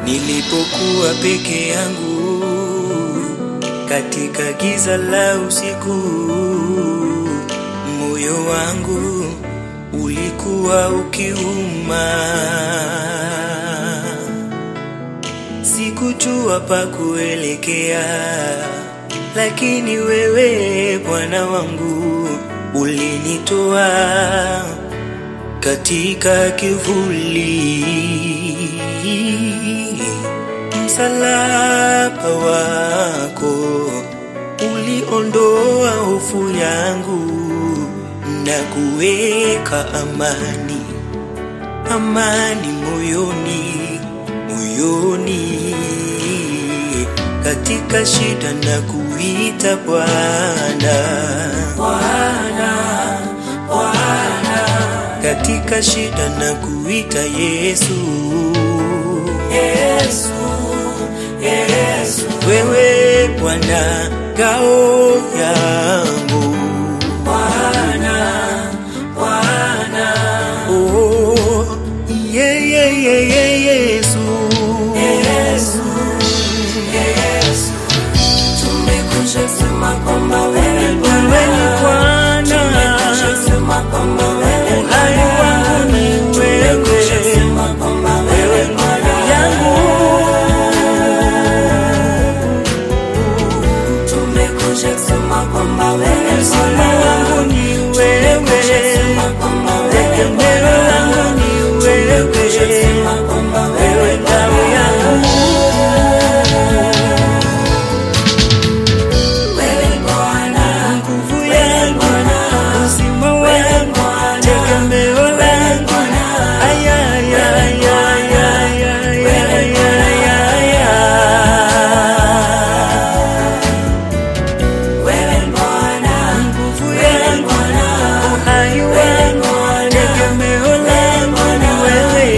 Nilipokuwa peke yangu katika giza la usiku, moyo wangu ulikuwa ukiuma. Sikujua pa kuelekea, lakini wewe Bwana wangu ulinitoa katika kivuli. Msalaba wako uliondoa hofu yangu na kuweka amani, amani moyoni, moyoni. Katika shida na kuita Bwana, Bwana, Bwana. Katika shida na kuita Yesu, Yesu, Yesu. Wewe Bwana ngao yangu, Bwana, Bwana. Oh, yeah, yeah, yeah, yeah, Yesu, Yesu, Yesu. Tumekuja sema kwamba wewe ni Wewe ni Bwana, Tumekuja sema kwamba wewe ni uhai wangu ni Tumekuja wewe, sema kwamba wewe ni Bwana yangu Tumekuja sema kwamba wewe ni uzima Bwana wangu ni Tumekuja wewe, sema kwamba wewe ni tegemeo langu ni Tumekuja wewe, sema kwamba wewe wewe ni ngao yangu, Wewe ni Bwana nguvu yangu, uzima wangu, tegemeo langu. Ay, ay, ay, ay, ay, ay, ay, ay, ay, ay. Wewe ni Bwana nguvu yangu, uhai wangu, tegemeo langu ni wewe.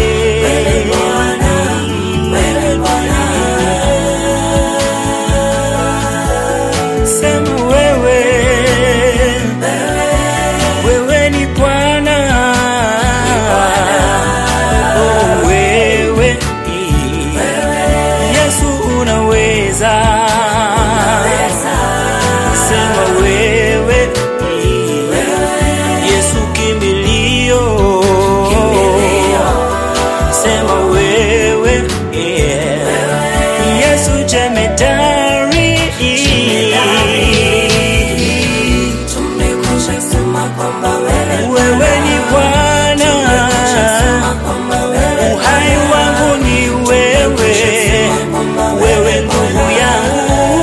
Sema wewe, wewe ni Bwana, oh wewe, Yesu unaweza, sema wewe, Yesu kimbilio, sema wewe, Yesu jemedari, Tumekuja sema kwamba wewe ni wewe ni Bwana, Sema kwamba wewe uhai wangu ni wewe, wewe nguvu yangu,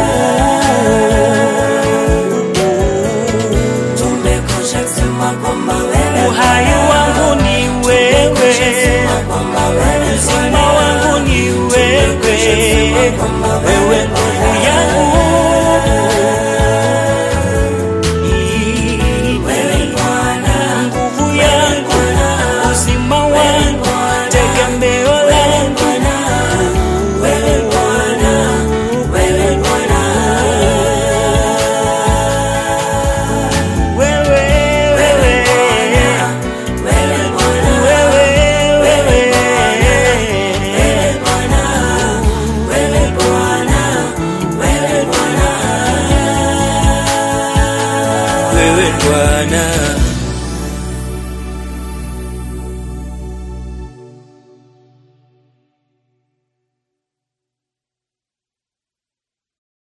Tumekuja sema kwamba wewe uhai wangu ni wewe, kwamba wewe uzima wangu ni wewe, wewe nguvu yangu. wewe Bwana nguvu yangu, uzima wangu, tegemeo langu, wewe Bwana wewe Bwana wewe, wewe, wewe Bwana wewe, wewe, Bwana wewe Bwana wewe Bwana wewe Bwana,